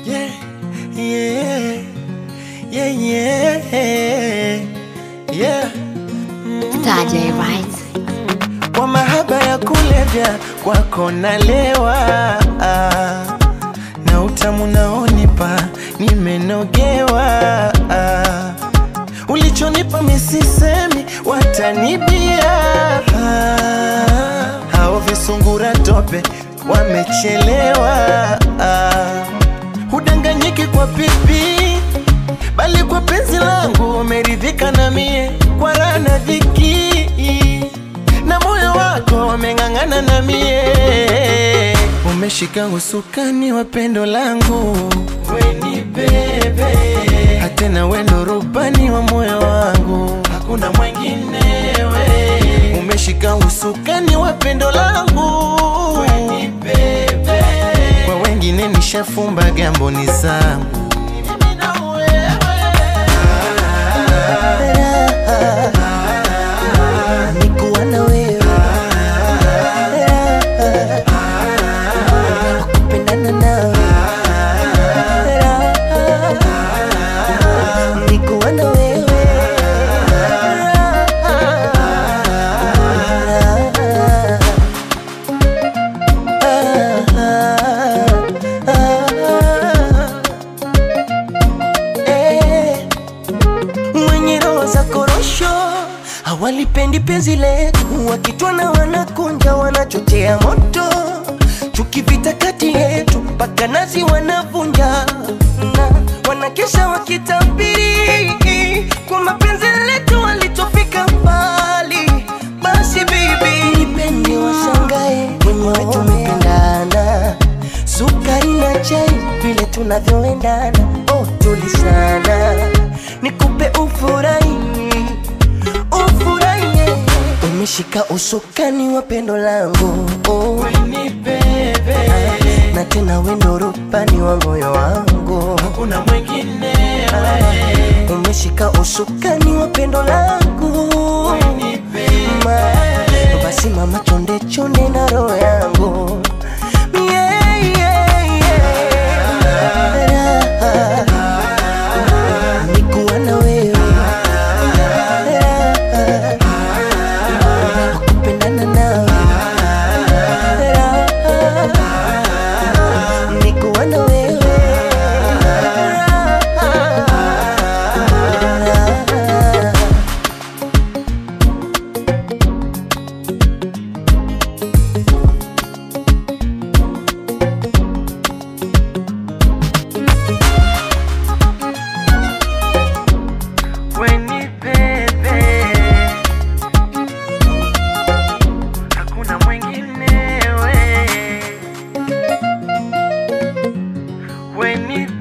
Yeah, yeah, yeah, yeah, yeah. Staje right Kwa mahaba ya kulevya kwako nalewa, na utamu naonipa nimenogewa. Ulichonipa misisemi watanibia, hao visungura tope wamechelewa. Hudanganyiki kwa pipi, bali kwa penzi langu umeridhika na mie, kwa raha na dhiki na moyo wako umeng'ang'ana na mie, umeshika usukani wa pendo langu, weni bebe, hatena wendo rubani wa moyo wangu, hakuna mwenginewe. Umeshika usukani wa pendo langu, weni bebe, kwa wengine nishafumba gambo ni zangu Mimi na wewe. nikuwa na wewe kupendana nawe nikuwa na wewe Eh mwenye roho za korosho hawalipendi penzi letu, wakitwana wanakunja, wanachochea moto, chuki vita kati yetu, mpaka nazi wanavunja na wanakesha wakitabiri kwa mapenzi letu walitofika mbali. Basi bibi, nipende washangae, wenyewe tumependana, sukari na chai vile tunavyoendana, oh tulisana, nikupe ufurahi ufurahi, umeshika usukani wa pendo langu oh. Weni bebe, na tena wendo rubani wa moyo wangu hakuna mwenginewe. umeshika usukani wa pendo langu Weni bebe. Ma, basi mama chonde chonde na roho yangu yeah, yeah, yeah. Raha, nikuwa na wewe Raha, kupendana nawe Raha, nikuwa na wewe Raha. Weni bebe, hakuna mwenginewe. Weni